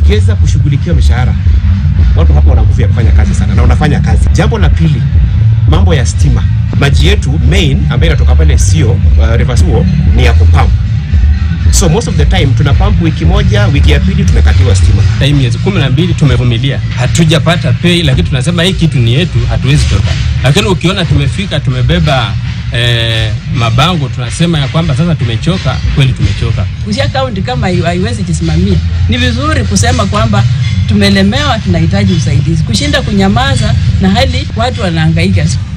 ukiweza kushughulikia mishahara, watu hapo wana nguvu ya kufanya kazi sana na wanafanya kazi. Jambo la pili, mambo ya stima. Maji yetu main ambayo inatoka pale sio uh, Rivers Uo ni ya kupamp. So most of the time tuna pump wiki moja, wiki ya pili tumekatiwa stima. Hii miezi kumi na mbili tumevumilia, hatujapata pei, lakini tunasema hii kitu ni yetu, hatuwezi toka. Lakini ukiona tumefika tumebeba eh, mabango tunasema ya kwamba sasa tumechoka, kweli tumechoka. Busia kaunti kama haiwezi jisimamia, ni vizuri kusema kwamba tumelemewa, tunahitaji usaidizi, kushinda kunyamaza na hali watu wanahangaika.